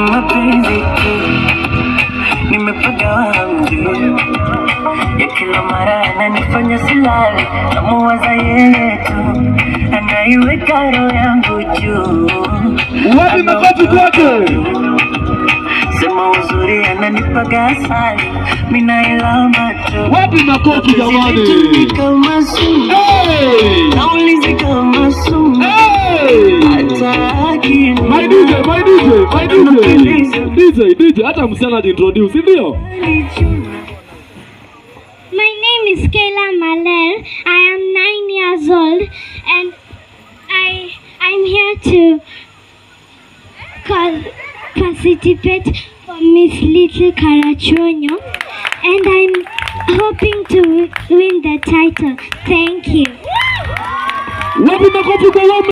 mapenzi tu nimepagawa mjuu ya kila mara ananifanya silale namuwaza yeye tu anaiweka roho yangu juu Wapi makofi kwake? sema uzuri ananipaga asali minailamba tu Wapi makofi jamani? Zile kama sumu Hey! naulizi kama sumu Hey! hata akina My DJ, my DJ, my DJ. DJ, DJ, hata msichana ajiintroduce, si ndio? My name is Kayla Malel. I am nine years old and I I'm here to call, participate for Miss Little Carachonyo and I'm hoping to win the title. Thank you. Wapi makofi kwa wame?